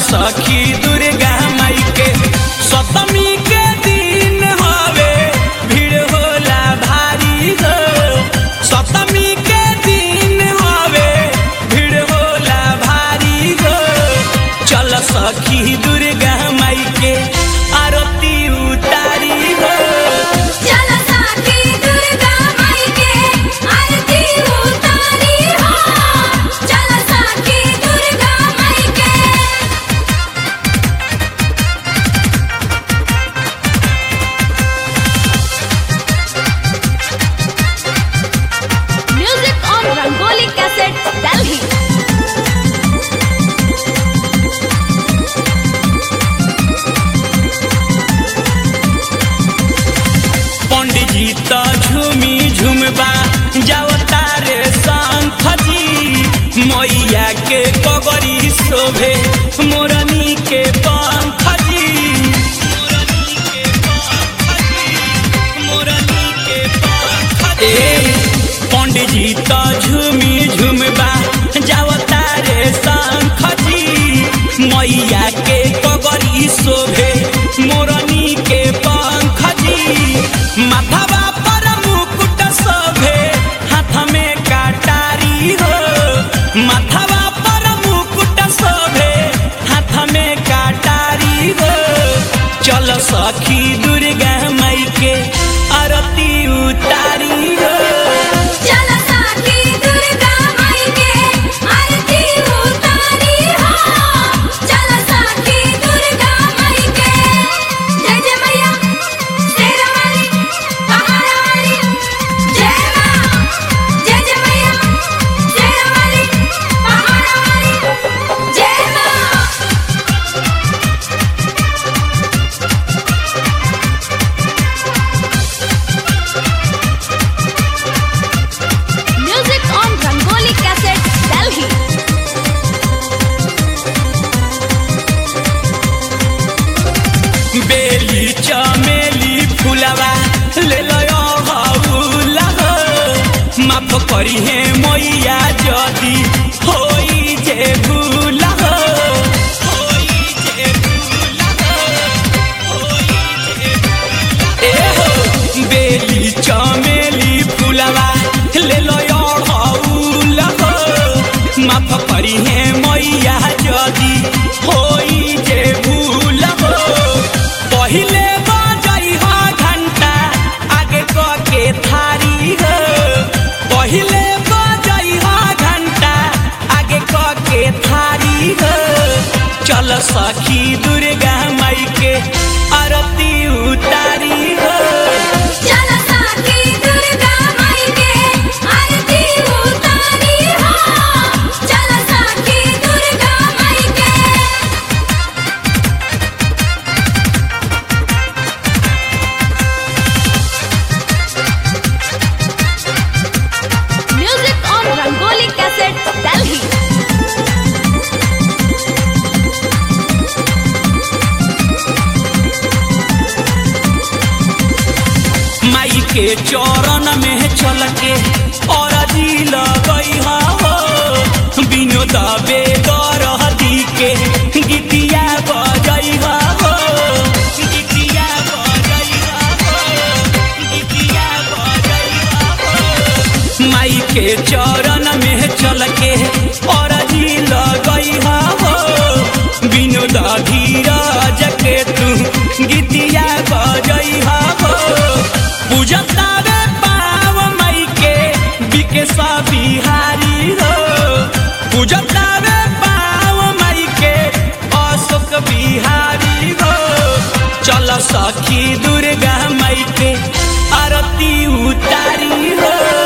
सखी दुर्गा माई के सप्तमी के दिन हवे भीड़ होला भारी हो सप्तमी के दिन हवे भीड़ होला भारी हो चल सखी दुर्गा माई के आरती उतारी हो चल साथी दुर्गा माई के आरती उतारी हो चल साथी दुर्गा माई के music on Rangoli cassette Delhi पंडित जी तो झूमी झुमबा जाओ तारे शंख जी मैया के कगरी शोभे मोरनी के पंख जी मोरनी के पंख जी, मोरनी के पंख जी। ए, पंडित जी तो झूमी झुमबा जाओ तारे शंख जी मैया के कगरी शोभे मोरनी के पंख जी माथावा पर मुकुट शोभे हाथ में काटारी हो माथावा पर मुकुट शोभे हाथ में काटारी हो चल सखी दुर्गा माई के आरती उतारी हो चल साथी दुर्गा माई के आरती उतारी हो चल साथी दुर्गा माई के जय जय मैया शेरा वाली पहाड़ा वाली जय मां जय जय मैया शेरा वाली पहाड़ा वाली जय मां music on Rangoli cassette Delhi बेली चमेली फुलवा ले लो हौला हो माफ करी हे मैया जदी होई जे भूला हो होई जे भूला हो, होई जे भूला हो। ए हो बेली चमेली फुलवा ले लो हौला हो माफ करी हे मैया जदी होई जे भूल हो पहिले बजई हो घंटा आगे क के थारी हो पहिले बजई हो घंटा आगे क के थारी हो चल सखी दुर्गा माई के आरती उतारी हो चल साथी दुर्गा माई के आरती उतारी हो चल साथी दुर्गा माई के music on Rangoli cassette Delhi माई के चरण में चल के और जी लगई हो बिनो दबे दरहदी के गीतिया बजई हो गीतिया बजई हो गीतिया बजई हो माई के चरण में चल के और जी लगई हो बिनो धीरज के तू गीतिया बजई हो पूजतावे पाव मई के बिकेसा बिहारी हो पूजतावे पाव मई के अशोक बिहारी हो चल सखी दुर्गा मई के आरती उतारी हो